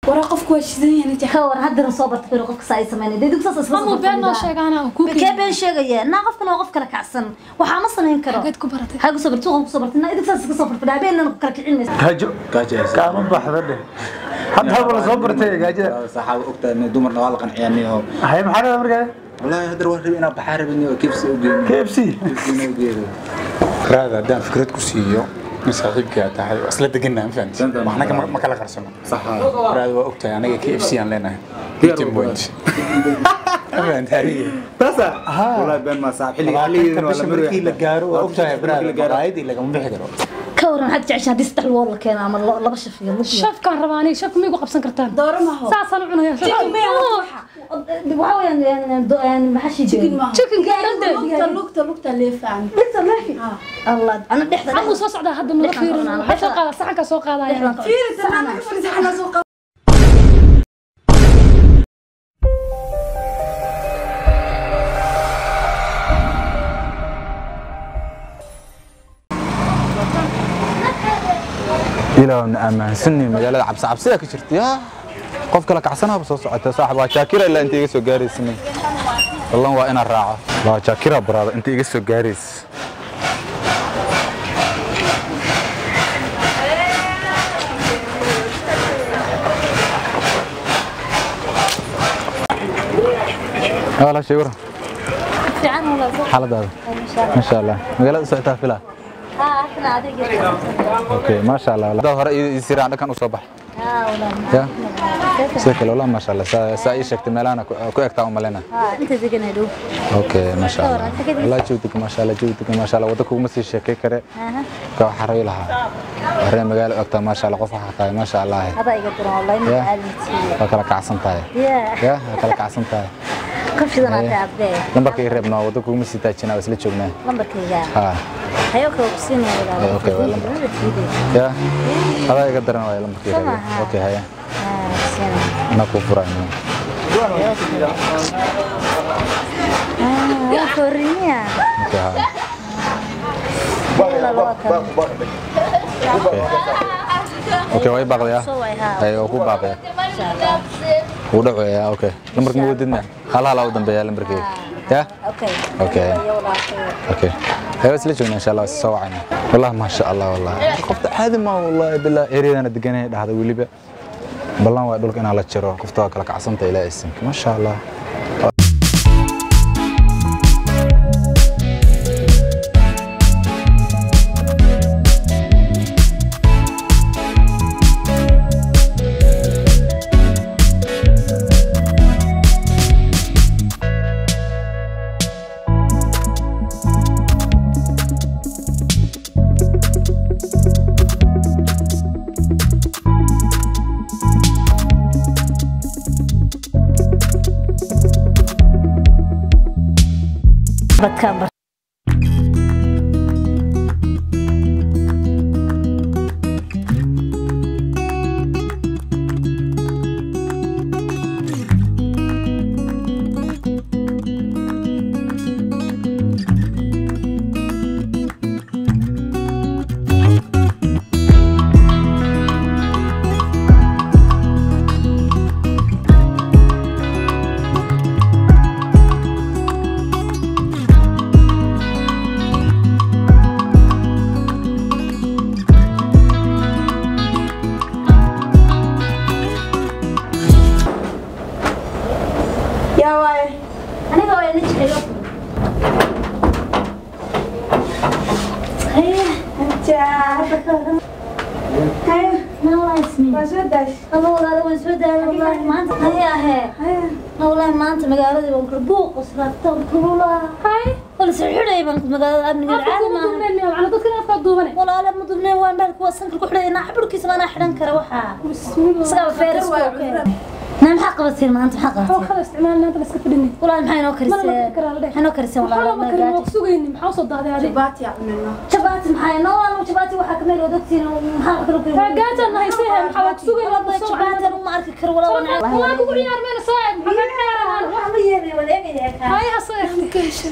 waraa qofku waa shidan yahay najaa ka war haddana soo barta karo qofka saa ay sameynay dee dugsaas isla mamu been noo sheegaana ku kee been sheegaya naa qofkan waa qof kala kacsan waxaa ma samayn karo Xageed ku baratay? xagga soo bartay suuqan ku soo bartay naa dugsaas iska soo bartay habeennan ku kala kicin maysa gaajo kaama baxda dheh hadda haba la soo bartay gaajada saxaaba ogtaa in dumarna waa la qanciyaaniyo hay maxaa dhada markaa wallaahi haddar waa rabi inaa baxaa rabin oo kibsi u geeyo k f c kibsi u geeyo raad haddaan fikrad ku siiyo in saaxiibkaa tahay waa isla deganaa ma fahamtid Fahmta. waxnaga ma- ma kala qarsano saxa raad waa ogtahay anaga k f c aan leenahay fifteen point ma fahamtid adiga tasa wallaahi been ma saaxib xilli xilligeedina waa la bisha maraya markii la gaaro waa ogtahay markii braad la gaaro maqaayadii lagama bixi karo ka waran waxaad jeceshaa haddii saddex lugood la keeno ama lo- laba shaf iyo lug iyo shafkaan rabaa aniga shafka miigu qabsan kartaan dooro maaho saasaan u cunaya chicken bay waxa waxaa weeyaan do- een, maxaa shii chicken jiray maaho Chicken gaarante. lugta lugta lugta leefaan dhigta leefi allah ana dhexda xamuu soo socdaa hadda nala Dhexdan fiirin qabnaa, waxaa soo qaada saxankaa soo qaadaya dhexdan fiiri tanaa ka fariisaxana soo qaba ilaahna ammaansanni magaalada cabsi cabsida ka jirta yaa qof kala kacsanaaba soo socota saaxib waa jaakira ilaa inta iga soo gaaraysa wallan waa inaan raaco waa jaakira baraada inta iga soo gaaraysa wala shay waran fiican wala soo xaaladaada masha allah magaalada u socotaa filaa haa kana adiga okay masha allah dad hore ii siraan dhakan u soo bax haa wala ya sidoo kale wallah masha allah saa saa ii sheegtay meelahana ku ku egtaa u malena haa inta deganay dhow okay masha allah Ka waran, ka wallah joogtiga masha allah joogtiga masha allah wadda kuguma sii sheekay kare aha ka waxaa rabi lahaa waree magaalo ogtaa masha allah qof waxaa tahay masha allah hada iga diran wallahi ma Ya. caalimti waa kala kacsan tahay ya ya waa kala kacsan tahay qabshidan Haye. aad abdee lambarka ii reebnaa wadda kuguma sii taajinaa waa isla joognaa lambarkayga ha hayo kale ku siinaya walaal Eh, okay, waa lambar. ya adaa iga daran waaya lambarka ii reeb Samaha. okay haya haa siina anaa kuu furaayo haa waa koriniya okay ha wala loo kan okay waa ii baaqdaya soo way haa hay waa ku baaqaya insha Allah wuu dhacaya okay lambarka ma wadidna hal hal u dambeeya lambarkayga ya okay Okay. Iyo walaal اوكي هي بس ليش ان شاء الله سوعنا والله ما شاء الله والله قفت عادي ما والله بالله اريد انا دقني هذا وليبا بلان waa dhulka inaa la jiro qofta waa kala kacsanta ilaa isinka ma sha Allah dadkaan bar yaa waaye aniga waa ina jecel haye jaa haye والله اسمي waa soo daash الله والله وين سودا والله ما انت هيا هي haye والله ما انت مقالدي بنقول بوق وسرقت وكل هاي ولا سحري بنقول مقالدي امن العالم ana dadkan afkaa duubane ولا لا مدبني وين بالك وسنك كحري انا حبركيس ما انا حدن كره وحا bismillah سقى فارس كوكي نعم حق بصير ما انت حق waxaa بصير kala isticmaalna inta la iska fadhinay والله maxay noo mana la karisay bixi karaa la dheh maxay noo karisay waxaa والله lama karin waa ku sugayni maxaa usoo daaday adig jabaati yaa cunayna jabaati maxay noo waan jabaati waxa kameel oo dadtiin maxaa kala kala gaajaan nahaysay maxaa waa ku sugayni والله jabaati ma arki karo والله waa kugu ciyaar mayna soo eeg maxaa ka ciyaarahaan wax ma yeelay wadaagaya ka hay ha soo eeg ka hesha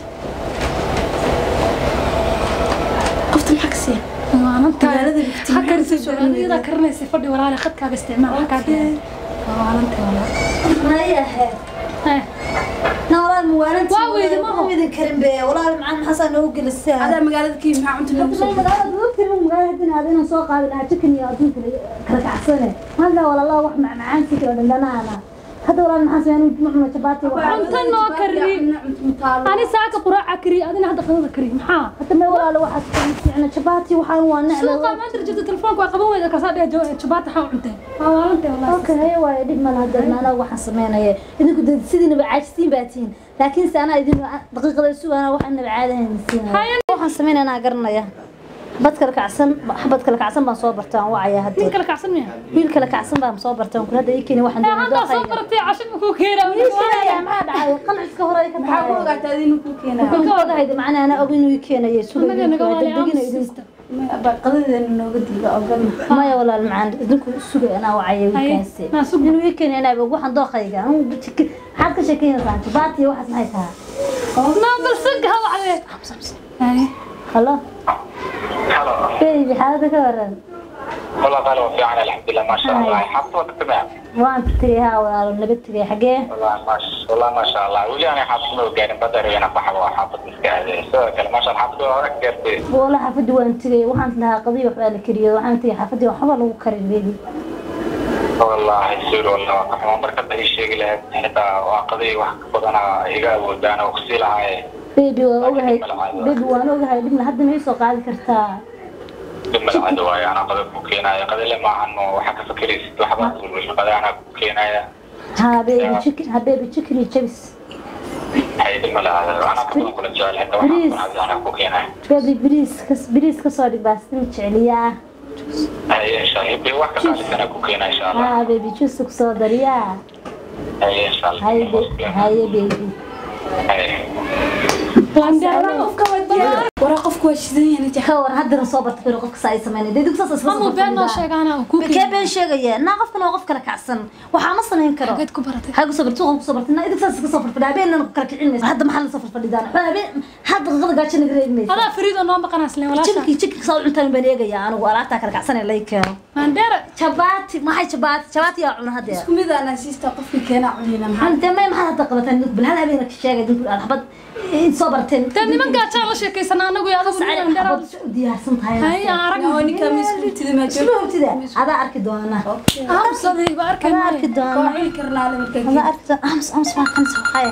qofta maxaa ka siiya maanta Magaalada Victoria ha karisay soo iyada karinaysay fadhi walaale khadkaaga isticmaal ha kaa dhigay mayahe Eh, na walaal muwaalanti Waa weydi maho. midin karin be walaal maxaa maxaasaa noogu gelisaa adaa magaalada kii maxaa cunta noogu soo magaalada waqtiga magaalada hadin aad inaan soo qaadi lahaa chicken iyo adduunka kala kacsane hadda walaalaha wax macmacaan si kala dhandhanaana hadda walaal maxaa sameyn macmuna jabaati waxa cunto noo kari ani saaka quraaca kari adina hadda qadada kari maxaa hadda me walaalo waxaad fiicna jabaati waxaan waa necla suuqa maanta jirta telefoonka waa qaban weyda kasaa dhee jabaata xaa cuntee waa waalantay walahi okay haye waaye dhib ma laha dee anaga waxaan sameynaya idinku dee sidiinaba caajistiin baa tihiin laakiin se anaa idin daqiiqada sugaana waxaan naba caadahayn siinaya waxaan sameynaya garanaya xabad kala kacsan xabad kala kacsan baan soo bartay aan wacaya nin hadda kala kacsan miya wiil kala kacsan baan soo bartay aan kula hadda ii keeni waxaan ee doonay haddaa soo dooqayga baratay casho ma kuu keenaa ii keenaya maxaa dhacay qanciska hore ay ka maxaa ku tahay ogaataa adinu kuu keenaa kan ka ogahayda macnaa ana og inuu ii keenayo suga anaga naga waali degdegina idinku aamusista qadadeena nooga diida ogolna maya walaal macaan idinku sugay anaa wacaya Haye, wiilkaasi naa sug. inuu ii keenay anaa og waxaan dooqayga anigu jik- maxaad ka sheekeynaysaa jabaati iyo waxaas maxay tahay naa balsanka ha wacdee halo Halo. baby xaalada ka waran والله قالوا في عنا الحمد لله ما شاء الله حفظت تمام waan tegay haa walaalo nabad tegay xagee والله ما شاء والله ما شاء الله ولي انا حافظ مو قاعد بدر انا بحب حافظ مسكاهد سواء كان ما شاء الله حافظ اكثر wala xaafadii waan tegay waxaan lahaa qadiyo waxbaa la kariyay waxaan tegay xaafadii waxba lagu karin baby والله يصير والله ما مركز اي شيء له حتى قضيه واحد بدنا ايغا ودانا وكسيلها baby waan ogahay baby waan ogahay dhibna hadda ma ii soo qaadi kartaa ثم العدو انا قد كوكينا قد لما عنه وحكى فكري ست وحبات قد انا كوكينا haa baby chicken ha baby chicken iyo jabis هاي ثم انا كنت كل جال حتى وحبات انا كوكينا baby bariis kas bariis kasoo dhig baastin jeceliyaa هاي ان شاء الله يبي واحد قال انا كوكينا ان شاء الله haa baby juice kusoo dariyaa هاي ان شاء الله haye baby haye baby هاي waraa qofku waa shidan yahay nija ka war haddana soo barta firo qofka saa ay sameynay dee dugsaas isla mamu been noo sheegaana oo kuu kee keenay been sheegaya naa qofkan waa qof kala kacsan waxaa ma samayn karo geed ku baratay حاجة صبر تقوم صبر تنا إذا كسر كسر في الدابين أنا كرك علمي هذا محل صفر في الدان حنا بين هذا غض قاعد شنو قريب مي adaa fariid oo noo maqanaa isleen walaasha شبكي شبكي صار أنت من بني جاي أنا ولا تاكل عسنة ليك maandheera شباتي ما هي شبات شباتي يا عمر هذا isku mid aan asiista qofkii keena cunina maxaa أنت ما ما هذا تقبل بل هذا بينك الشيء قاعد يقول أنا حبط صبرتين dee nimankaa jaa la sheekaysanaa anagu iyo adigu سعيد maandheera حبط دي هرسنت hay هاي aan arag oo ninka miskutida ma شنو joogto كذا هذا أركي دونا aamusaday ba arkay هذا أركي waa دونا cuni karnaa le markaa هذا أركي أمس أمس ما كنت هاي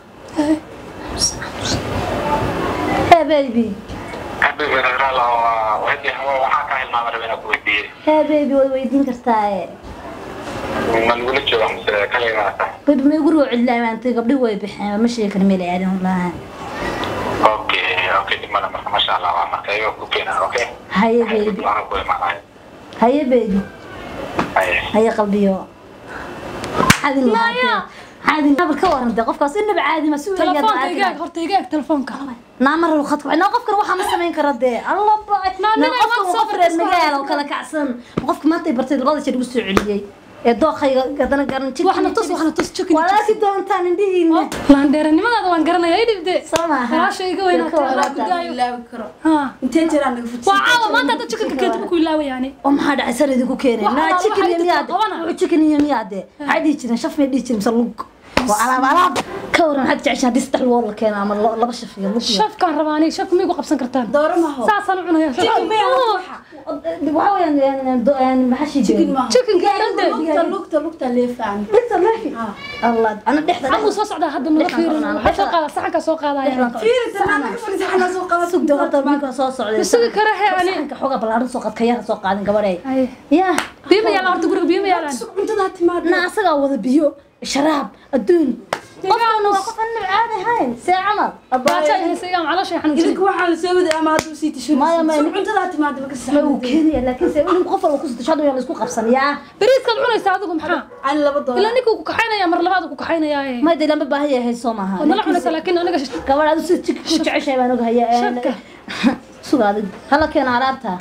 هاي بيبي حبيبي غير الله وهدي هو وحاكا هل ما مرة بينك ودي هاي بيبي ويدين كرتاي ما نقول لك شو أمس كلمة طيب ما يقولوا علا ما انت قبل هو يبيح مش كلمة لي يعني والله أوكي أوكي دي مرة ما شاء الله ما كيف كوكينا أوكي هيا بيبي أنا كوي معاي هيا بيبي أي هيا قلبي هذه لا يا هذه قبل كور انت قفك انه بعادي مسؤول telefoonka igaag horta igaag telefoonka نامر الخط انا قفك روح ما سمين كردي الله باي ما ما نبي ما قفك تصبر وقفر تسمع. المجال وكلا كعسن قفك ما تبرتي الغلط شيء وسعودي دوخي قدنا قرن waxna tus waxna tus chicken ولكن دونتان عندي laandheeranimadaada waan garanaya i dhibde سماها walaasha iga weynaatay allah ku walaata daayo ilaawi karo ha intee jiraan naga fudsi waa caawa maanta hadda chickenka keed ku ilaawa yani وما حدا عسر يدكو كيني Wax لا alaal تشيكن waxay يمياد dadka qabana. تشيكن يمياد عادي جينا شوف ما يديش مسلوق وعلى على كورن حد تعيش هذه استحل والله كان عمل لبا شف يلا shafkaan rabaani shafka miigu qabsan kartaan dooro maho saasaan u cunaya وهو يعني يعني يعني ما حش chicken يجي maho chickenka dhande lugta lugta lugta leefaan لسه ما في الله انا دحدا xamuu soo socdaa hadda nala fiirin waxaa soo qaada saxankaa soo qaadaya fiiri tanaa naga fadhiisa xanaa soo qaba سوق دورة منك سو سعودي isugi kara he ani سحنك حوجة بلارن سوق قد كيان سوق قادن قبري Haye. يا biyo ma yaalaan horta guriga biyo ma yaalaan cuntadaa timaad انا اسقى وذا بيو شراب الدون قفنا وقفنا عادي هاي ساعة عمل baaja haysa igaan calooshay xanuunsan idinka waxaa la soo waday ama hadduu sii tisho Maya, maya. cuntadaa timaad marka ما هو كينيا لكن سيقول قفل وكسر تشهدوا يا مسكو قفصن يا bariiskaad cunaysaa adigu maxaa ani laba dooro ilaa ninkuu ku kaxaynaya mar labaad ku kaxaynayaa ما يدري لما باهي هي سومها waad nala cunaysaa laakiin aniga كمان هذا ست كوتش عشاء ما نقول هي شبكة. سوق هذا هلا كان عرفتها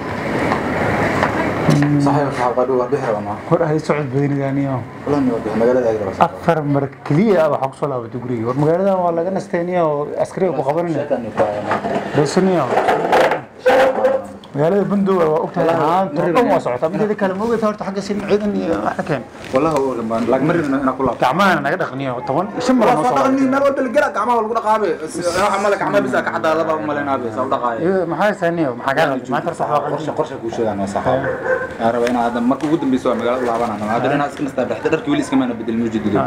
صحيح صاحب قالوا بحر وما hor hay socod badanigaaniyo والله اني ودي مقالة هذه بس afar mar keliya waxaa kusoo laabatay guriga war magaaladan waa laga nastayniyo oo askariga ku qabanina شكلني فاهم beesaniyo magaalada bandoga waa ogtahay haanta dhan waa socotaa mideeda kale ma ogeyta horta xagga sin ciidan iyo wax ka keen والله هو لما لاك مرة أنا كلها gacmahana naga dhaqniyo toban shan mar noo soo صدقني ما ودي الجرا كعمة ولا كنا قابي عملك عمة بس كحد هذا بقى ملنا بس أو دقايق Iyo, maxaa saaniyo maxaa kaa qaldan maanta sax waa قرشة qaldan قرشة كوشة أنا صح أنا ربنا هذا مركو قدام بيسوى مقال الله أنا أنا هذا أنا أسكن استبدأ حتى درك ويليس كمان بدل موجود دي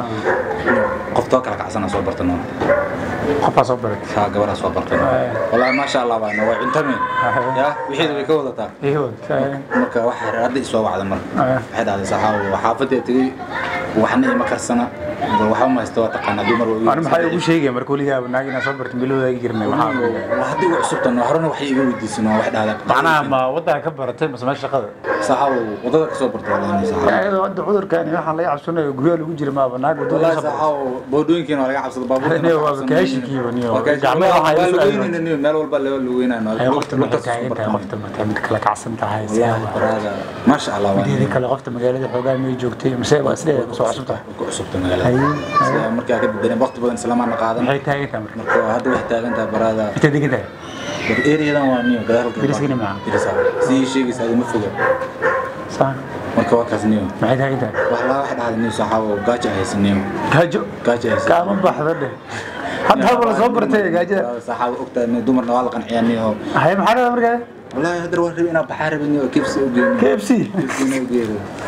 قفتوك على كعسنا صوب برتنا qofaa soo barat ها قبل صوب برتنا والله ما شاء الله بقى نوع انتمي يا وحيد بيكوضة تاك iyo marka waxa hadda isoo wacda marka waxay dhahday saxaawo xaafadda tagay waxna ima karsana bal waxa ma haysto waa taqaanaa dumar waa ani maxaa igu sheegaya marka weligaa naag inaan soo bartin bilowda igi jirnay waxaa haddii ugu cusubtan horena waxay iga weydiisan waa wax dhahdaa macnaha ma waddanka ka baratay mase meesha shaqada saxaawo wadada kasoo barta walaani saxaawo iyadoo hadda cudurkan iyo waxaan laga cabsanayo guryaha lagu jira maaba naag wadada والله ka soo saxaawo boodooyinkiina waa laga cabsada baabuurta Niyo, waa kaashikiiba, niyo. Gacmaha waxaa waa isu lugeynayna niyo meel walba laga lugeynayna ay qofta markay taagan tahay qofta markay mid kala kacsan tahay والله برادا ما شاء الله mideeda kale qofta magaalada xoogaa miyay joogtay mise waa isleedahay kusoo cusub tahay ku cusubta magaalada markaa ka dadan waqti badan islaamaana qaadan maxay taagan tahay marka marka hadda waxay taagan tahay baraada intay degan tahay ereyadan waa niyo gadaalka Deriskana maaha. dirisa si sheegaysa adima foga saan marka waa kaas niyo maxay taagan tahay wax laa wax dhahda niyo saxaawo gaaja haysan niyo gaajo gaaja haysan kaama baxda dheh hadda haba la soo bartay gaajada saxaawo ogtaa niyo dumarna waa la qanciyaa niyo hay maxaa dhada markaa والله هدر وربي انا بحارب اني كيف سوقي k f c كيف سوقي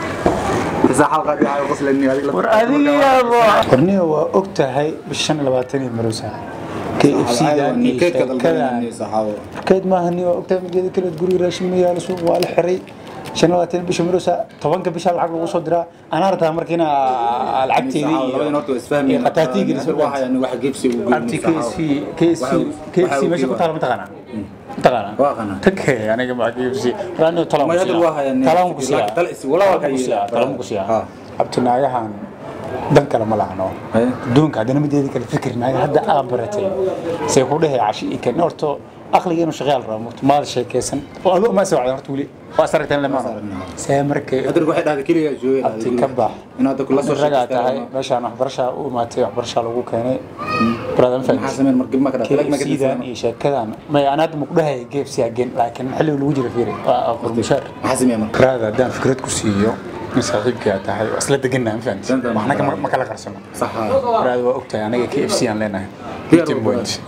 إذا حلقة دي على غسل إني هذه war adiga yaabo qorniga waa og tahay bishan labaatan iyo marosa k f c dan iyo كيف كذا sheekadan البني صحاوة keyd maaha ni waa og tahay mideeda kale guriga raashin ma yaalo suuq waa la xiray shan iyo labaatan bisha marosa tobanka bisha lacag lagu soo diraa anaa rabtaa markiina lacagteedii لبدي نورتو اسفهمي iyo qataatiigi واحد يعني واحد كيف سوقي abti k s c k s c k f c meesha ku taala mataqaanaa mataqaanaa واقنا take aniga ma k f c raano talaan ما ku يدر واحد يعني talaan ku siyaa تلقي ولا واحد talaan ku siyaa ها abti naagahan dan kale ma lahano Haye. adduunka haddana mideeda kale fikir naaga hadda aa baratay say ku dhehay cashi ii keen horto aqligeenu shaqaal rabo murto maal sheekaysan oo adoo ma soo wacdan horta weli waa saragteen lama see markay هدر واحد هذا كل جوي abti ka bax إن هذا كله صار ragaa tahay meeshaan waxbarashaa u imaatay waxbarashaa lagu keenay brother fahmi حاسمين مركب ما كده تلاقي ما KFC-dan كده iyo sheekadan may aan hadda maku dhahay KFC again laakiin xilliga lagu jira fiiri waa qurmushaar حاسم يا مركب raada haddaan fikrad ku siiyo in saaxiibkaa tahay waa isla deganaa ma fahamtid Dantan waxna ma kama- ma kala qarsano صح raada waa ogtahay anaga KFC aan leenahay Diyaar Fifteen u point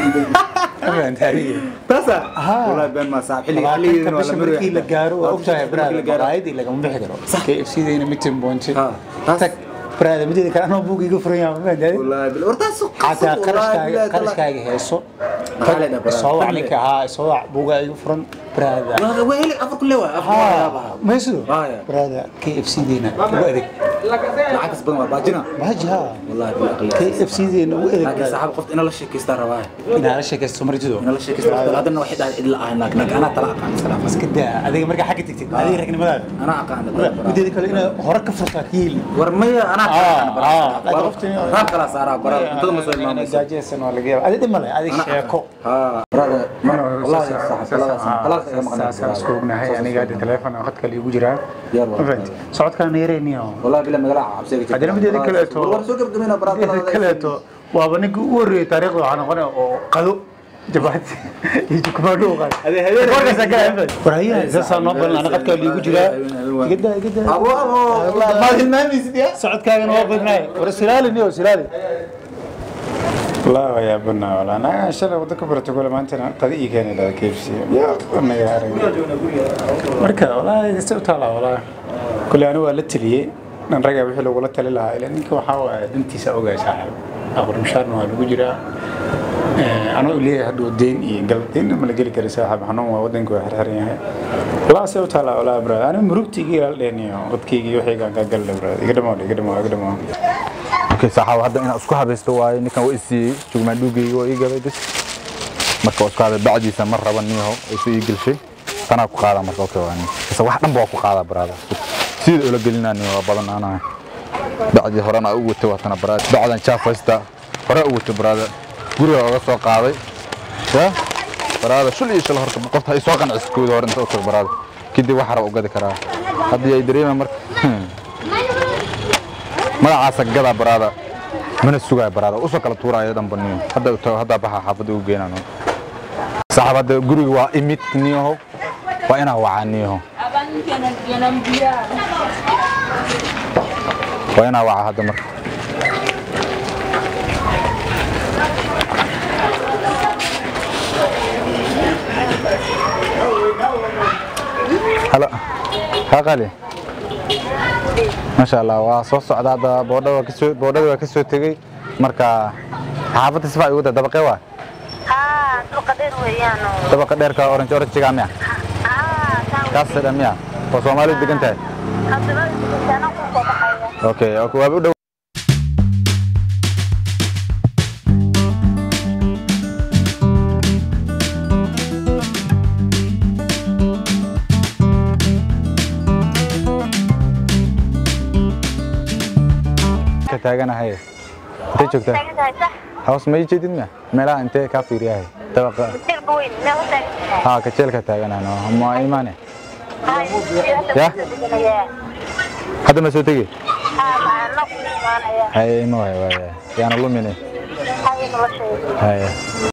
ma fahamtid adiga بس والله بين ما صعب حلي حلي labaatanka bisha markii la gaaro waa ogtahay braada la gaaro maqaayadii lagama bixi karo KFC dayna meeting point Ha, taas- tag braada mideeda kale anoo buug iga furan yahay ma fahamtid والله بالله ورتا سوق xataa qarashkaaga qarashkaaga heeso Maxaa la dhahaa, soo wac brother? ninka ahaa soo wac buugaa igu furan braada والله وين افر كله افر maysido Ah, ya. braada k f c deena ugu adeeg العكس بدل باجنا maaji ha والله بالله k f c deena ugu adeeg لكن صاحب قلت انا لا شيء كيستار رواي inaa la sheekaysto martido انا لا شيء كيستار هذا انه واحد الا انا لكن انا طلع عن السلام iska daa adiga markaa xagga tegtid adiga ragnimadaada انا اقان mideeda kale inaa hore ka furtaa kiil ورمية انا آه، لكن قفتني- راك خلاص صار برا انت ما سوي ما gaajeysan waa laga yaaba adi dhib male adiga sheeko ها برا والله يا صاحب خلاص خلاص يا saasaan isku ognahay aniga hadda teleefon aan khadka liigu jiraa Diyaar ma waa. fahamtid socodkaan yareyniyo والله بلا مقلع عبسيك haddana mideeda kaleeto والله سوق قدمنا برا mideeda kaleeto waaba ninka ugu horreeyay taariikhda waxaa noqonaya oo qado jabaati iyo jukumaadho u qaaday warhayaha saasaa noo balan ana qadkaa liigu jiraa igada igada ابو ابو والله ما hilmaamaysid يا socodkaagana waa badnaay war silaali niyo silaali والله يا بنا والله انا شلay wada ka barato kole maantana qadi ii keenay dhada KFC naga arag marka والله iska u taala والله kule anigu waa la taliyey dhan raga wixii lagula tali lahaa ilaa ninka waxaa waaye dantiisa ogaay saaxiib aqbar mushaarna waa lagu jiraa anoo leeyahay hadhow deyn iyo gal deyn ma la geli kara saaxiib xanuun waa wadanka waa xirxiran yahay والله se u taala والله brad aniga murugtayga ilaal dheeniyo qadkayga iyo waxayga ka galle brad iga dhamaa iga dhamaa iga dhamaa okay saxaaw hadda inaan isku habaysto waaye ninkan waa isiiyey jugmaan dhuugayga waa ii gaday bis marka waa isku haday bacdiisa mar raba niyaho isu ii gelshay tanaa ku qaada marka okay waa nin kase wax dhan ba waa ku qaadaa baraada sida ula gelinaa niyo waa badan anahay bacdii horena u watay waa tana baraada bacdan jaafaysta hore u watay baraada guriga oga soo qaaday ya baraada shul iyo shil horta qofta ay soo qanciso kooda hore inta u tag baraada kadib wax raba u gadi karaa haddii ay dareemaan marka magacaasa gada baraada mana sugaay baraada usoo kala tuuraayo dhan baniyo hadda u tago hadda baxa xaafadda u geenano saxaab hadda guriga waa imid niyahow waa inaa wacaaniyaho waa inaa waca hadda marka halo haa qali maasha allah waa soo socda hadda boodhada waa kasoo boodhada waa kasoo tegey marka xaafadda sifa igu da dabaqee waa haa suuqa dheer weeyaano dabaqa dheerka orange oranjiga miya haa taan kaas dhan miya oo soomaalidu degan tahay hadaba intaana ku soo baxaya okay okay waaba u dhow ka taaganahay intee joogtaa taagan tahay sax hoos ma ii jeedid miya meelaha intee kaa fiiriyahay dabaqa jirka weyn meel u taagan tahay haa kajeelka taaganano ma imaane ya hadda ma soo tegi haa maana ku imaanaya haye ima waay waay yaana lumine haye nolosheeda haye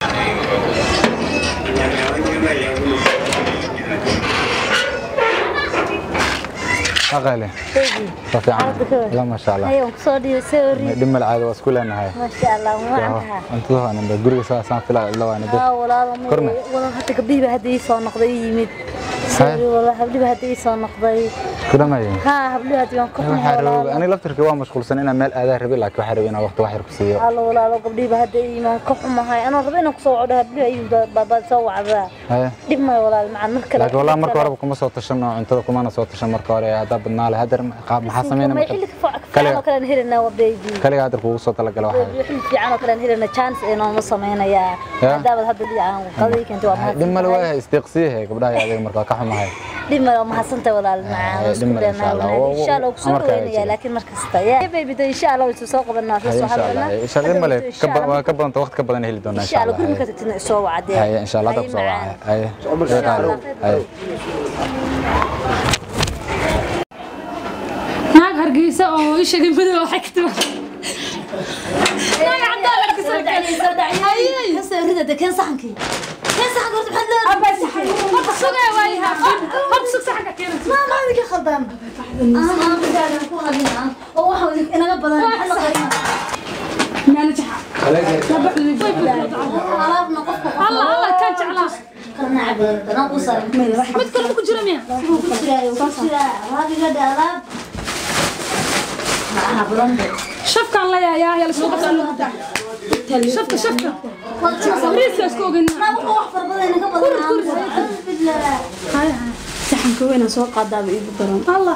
aqale waa fiican la maasha allah hayo kusoo dhiyo sorry dhimal caada waa isku leenahay maasha allah ma antaha cuntada waa namba guriga saasaan filaa ila waana dad haa walaalo ma Korna. walaal hadda gabdhihiiba hadda ii soo noqday ii yimid sorry walaal habdhiba hadda ii soo noqday ku dhamaye haa habdhiba hadda waan ka xumahay waxaa rabay walaalo ani laftirkii waa mashquulsan inaan meel aadaa rabay laakiin waxaa rabay inaan waqti wax yar ku siiyo halo walaalo gabdhihiiba hadda ii yimid waan ka xumahay anoo raba inaan kusoo wacdo habdhiba ayuu baabaad soo wacdaa haye dhib maayo walaal macaan mar kale laakiin walaa marka horeba kuma soo tashan oo cuntada kumana soo tashan marka hore haddaa badnaa leh haddar qaab maxaa sameynaa may marka xilli ka fiican oo kale aan helinaa waa baby kaliga haddar kugu soo talagala waxaa xilli fiican oo kale aan helinaa chance ee nooma samaynayaa Ya. hadaabaad hadda dhicaan qadii keentay waa mahadsan dhib male waayahay isdeeqsiyahe gabdhaha iyo adiga marka waa ka xumahay dhib male waa mahadsantahay walaal macaan Ay, waa isku dhib male, insha Allah. dheernaa insha allah kusoo Amarka dhaweynaya jira. laakiin mar kasta ya baby de insha allah waysu soo qabanaa haye soo insha allah haye insha allah dhib male ka ba- waa ka badanta waqti ka badan heli doonaa insha insha allah allah guriga ka haye. tagtina isoo wacdee haye insha allah hadda kusoo wacay haye Haye, qaali. haye naag hargeysa oo ii sheegay madow waxay ka timaa naag cadaan hargeysa la keenay. kasoo rida de keen saxankii keen saxanka horta maxaad leedahay horta sugaya waayaha horta sug saxanka keenay maama idinka khaldan ama bidaadan ku hadina oo waxa idin- inaga badan maxaa la qarina alaabna qofka allah allah kaan jeclaa kalna cabadan danaan ku saran mid kale ma ku jira miya ku jiraayo ku jiraa alaab iga dhe alaab maaha badan de shafkaan la yaayaa yaa lasoo qabtaa shafka shafka riiska isku ogeynaa ma wuxuu wax farbadan inaga badan bilaa saxanka weynaan soo qaadaaba iigu daran allah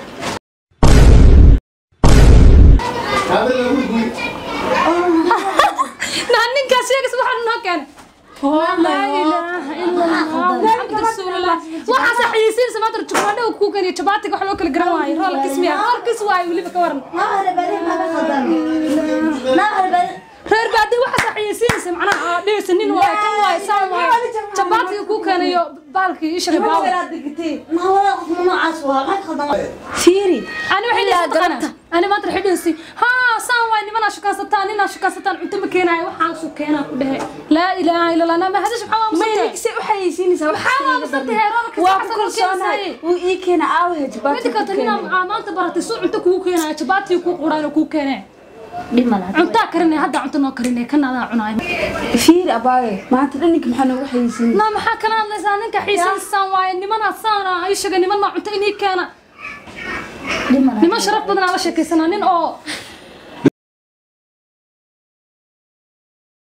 naa ninkaas sheegas waxaa noo keenay laa ilaaha ila allah maxamed rasuulillah waxaas xayeysiinaysa maanta jubaadha ku kaniyo jabaatiga wax loo kala garan waayo roola kismiya rool kis waayo weliba ka waran ma harbari ma ka khaldan ma harbari reer baadi waxaas xayeysiinaysa macnaha aa dhehaysa nin waayo kan waayo saan waayo jabaatiga ku kanayo baalkii ishaga baawa ma wala qof noocaas waa ma ka khaldan fiiri ani waxay dhahaysa taqana ani maanta waxay dhahaysa haa saan waay nimanaa shukaansataan ninaa shukaansataan cunto ma keenaayo waxaan su keenaa ku dhehe laa ilaaha ila allah nama hadash maxaa waa may musante ninkse u xayeysiinaysaa maxaa waa musante heeroolka waa ku kalsoonahay wuu ii keena aawahe mid jabaati kata ninaa aa maanta baratay suu cunto kugu keenaayo jabaatii kuu quraan oo kuu keenee dhib ma laha cuntaa karinay hadda cunto noo karinay kana adaa cunaay fiiri abaaye maanta dhan ninka maxaa noogu xayeysiinay naa maxaa kana hadlaysaa ninka xiisaysaan waaye nimanaa saana ay sheegay niman maa cunto inii keena dhib ma laha niman sharaf badan aan la sheekaysanaa nin oo